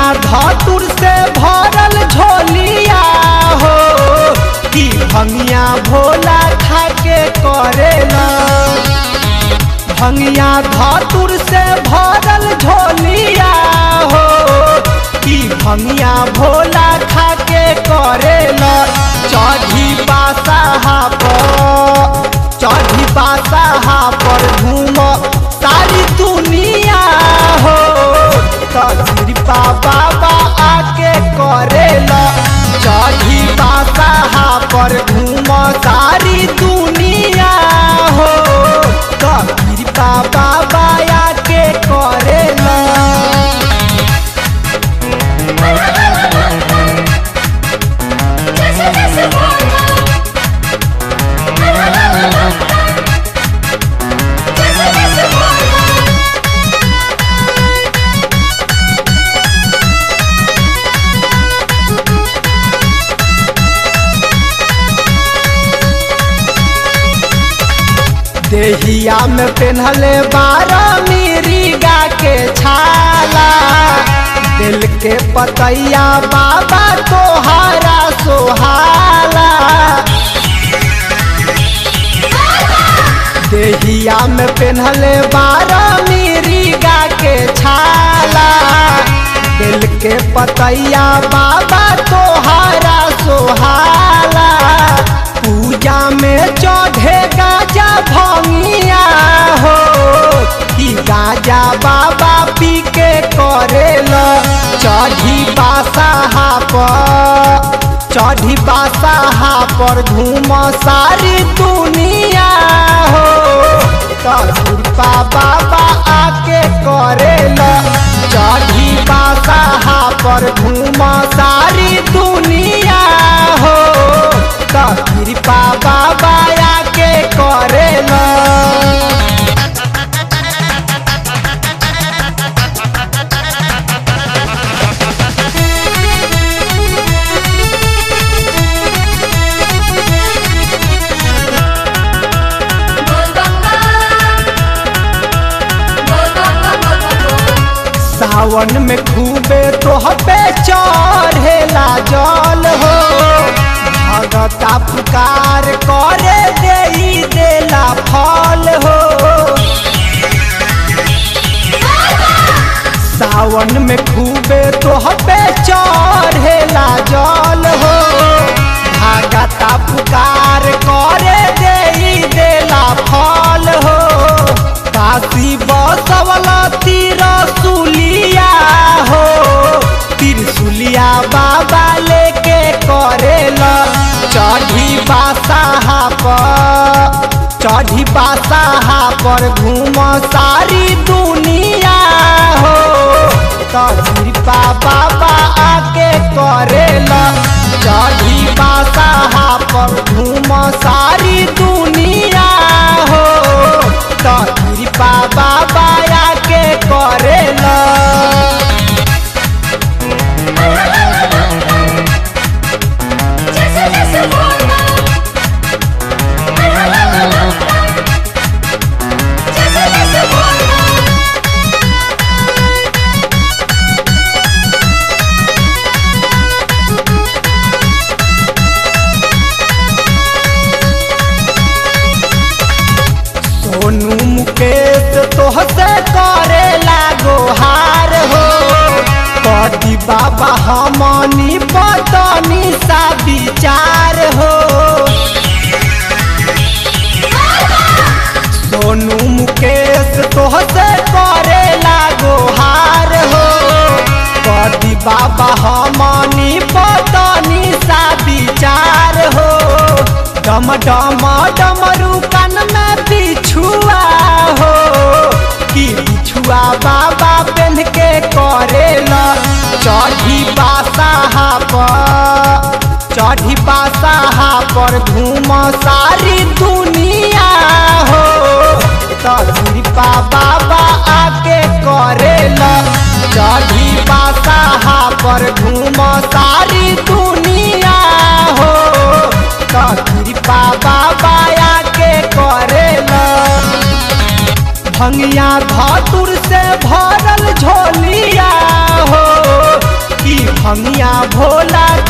धतुर से भरल झोलिया हो कि भंगिया भोला खाके करेला भंगिया धतुर से भरल झोलिया हो कि भंगिया भोला खाके करेला चढ़ी बासाहा पर चढ़ी बासाहा पर घूम सारी दुनिया हो कृपा बाबा आके करेला चढ़ी बासाहा पर घूम सारी दुनिया हो कृपा बाबा आके करेला जैसे जैसे बोलना जैसे जैसे बोलना देहिया में पेन्हले बारह मिरीगा के छाला दिल के पतैया बाबा तोहारा सोहाला देहिया में पेन्हले बारह मिरीगा के छाला दिल के पतैया बाबा तोहारा सोहाला पूजा में चढ़े गाजा भंगिया हो कि गाजा बाबा पी के करेला चढ़ी बासाहा पर चढ़ी बासाहा पर घूम सारी दुनिया हो कृपा बाबा आके करेला चढ़ी बासाहा पर घूम सारी दुनिया हो कृपा बाबा आके करेला बोल गंगा बोल गंगा बोल गंगा सावन में खूबे तोहपे चढ़ेला जल हो भगता पुकार करे देई देला फल हो सावन में खूबे तोहपे चढ़ेला जल हो भगता पुकार करे देई देला फल हो काशी बसवला तिरसुलिया हो तिरसुलिया बाबा लेके करेला चढ़ी बासाहा पर चढ़ी बासाहा पर घूम सारी दुनिया हो कृपा बाबा आके करेला चढ़ी बासाहा पर घूम सारी दुनिया हो कृपा बाबा आके करेला जैसे जैसे बोलना जैसे जैसे बोलना सोनू मुकेश तोहसे करे लागो हार हो कदी बाबा हमनी पतनी सा विचार हो सोनू मुकेश तोहसे करे लागो हार हो कदी बाबा हमनी पतनी सा विचार हो डम डम डमरू कान में बिछुआ हो कि बिछुआ बाबा पेन के करेला चढ़ी बासाहा पर चढ़ी बासाहा पर घूम सारी दुनिया हो कृपा बाबा आके करेला चढ़ी बासाहा पर घूम सारी दुनिया हो कृपा बाबा आके करेला भंगिया धतुर से भरल झोलिया हो भंगिया भोला